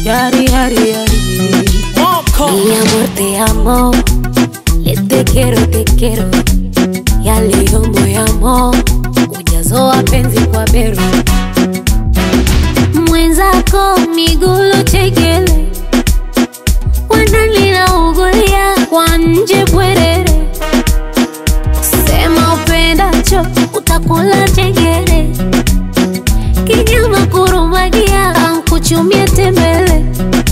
Yari, yari, yari. Mi amor, te amo. Le te quiero, te quiero. Ya leo moyamo ujazo wa penzi kwa bero mwenzako migulo chekele wanalina ugulia kwa nje bwerere sema upendacho utakula chegere kinyama kurumagia ankuchumia tembele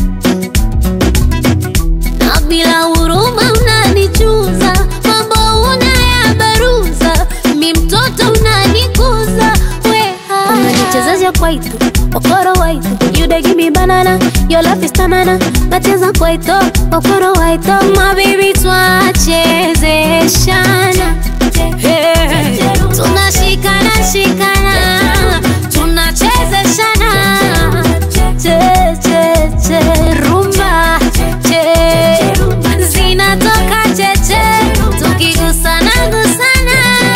na bila huruma unanichuza mambo unayabaruza mi mtoto unanikuza weha unanichezesha kwaito okoro waito you dey give me banana your love is tanana nacheza kwaito okoro waito my baby twachezeshana hey. tunashikana shikana tunachezeshana che che che rumba che zinatoka cheche tukigusana gusana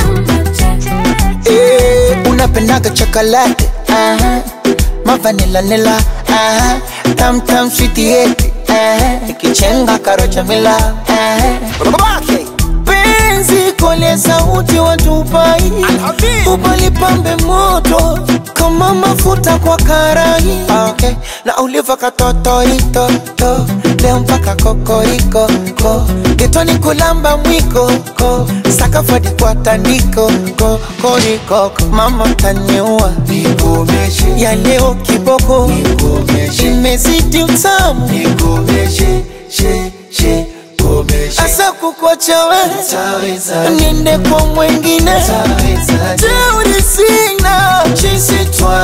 Eh, unapendaga chocolate aha. mavanila nila aha. tam tam sweet yeti ikichenga karocha mila Babake. penzi kole sauti watupai upalipambe moto kama mafuta kwa karai okay. na uliva katotoitoto leo mpaka kokoriko ko getoni kulamba mwiko ko sakafadi kwa tandiko ko koriko mama taniua nikomeshe ya leo kiboko nikomeshe imezidi utamu nikomeshe she she asa kukwacha we niende kwa mwengine teuri sina chisi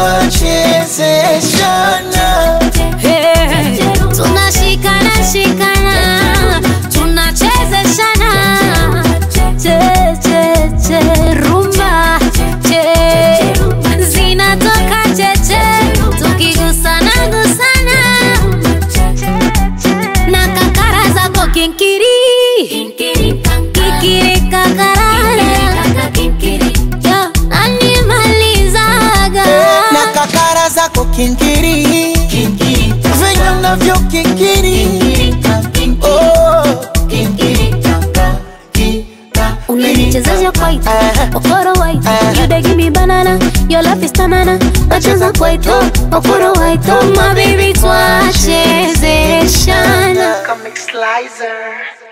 twachezeshana Hey. tunashikana shikana tunachezeshana che che che rumba che zinatoka cheche tukigusana gusana na kakara zako kinkiri kikiri kakarara Yo, animalizaga na kakara zako kinkiri venye unavyo kinkiri Oh. unanichezesha kwaito okoro waito you dey give me banana your love is tanana nacheza kwaito okoro waito my baby twachezeshana Comic Slicer.